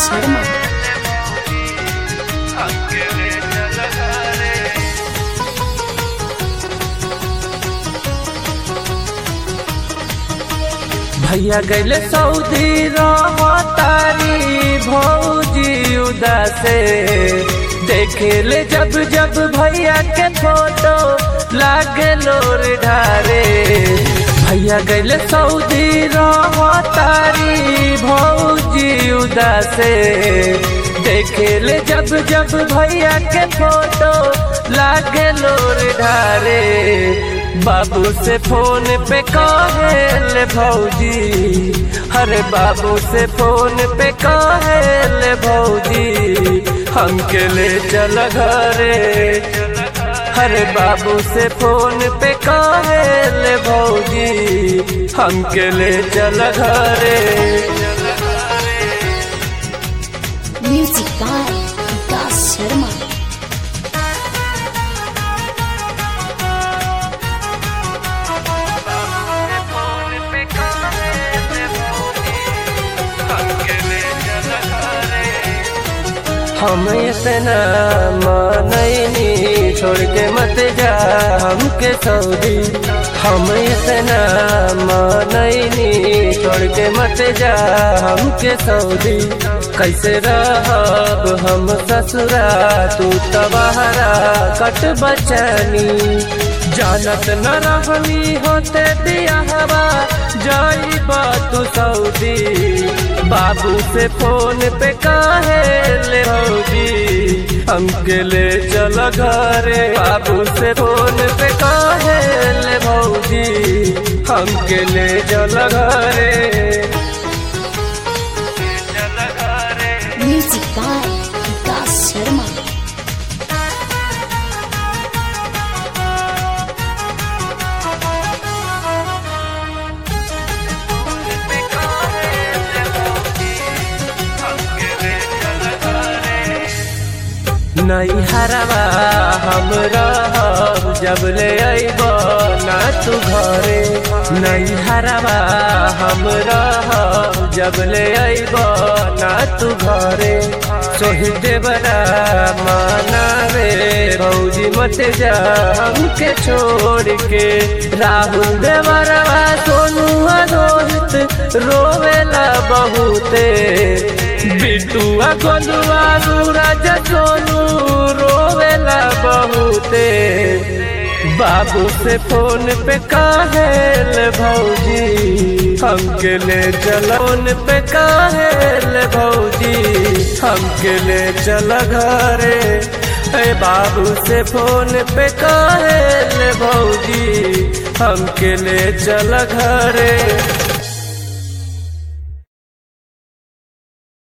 शर्मा भैया गैले सऊदी तारी भौजी उदासे देखे ले जब जब भैया के फोटो लागे लोर ढारे भैया गैले सऊदी तारी भौजी उदासे देखे ले जब जब भैया के फोटो लागे लोर ढारे बाबू से फोन पे कहेले भौजी अरे बाबू से फोन पे कहेले भौजी हमके ले चल घरे अरे बाबू से फोन पे कहेले भौजी हमके ले चल घरे म्यूजिक बाय विकास शर्मा हम इतना मानैनी छोड़ के मत जा हमके सऊदी हम इतना मानैनी छोड़ के मत जा हमके सऊदी कैसे रहब हम ससुरा तू तबाहरा कट बचनी जानत न रहनी होते दिया हवा जाई तू सऊदी बाबू से फोन पे काहे ले भौजी हमके ले चल घरे बाबू से फोन पे काहे ले भौजी हमके ले चल घरे म्यूजिक बाय विकास शर्मा नहीं हरवा हम रहब जब ले अइब ना तू घरे नहीं हरवा हम रहब जब ले अइब ना तू घरे सोही देवरा माना रे भौजी मत जा हमके छोड़ के राहुल देवरवा सोनू रोहित रोवेला बहुते बिटुआ गोलुआ सूरज सोनू रोवेला बहुते बाबू से फोन पे काहेल भौजी हमके ले चलोन पे काहेल भौजी हमके ले चल घरे ए बाबू से फोन पे काहेल भौजी हमके ले चल घरे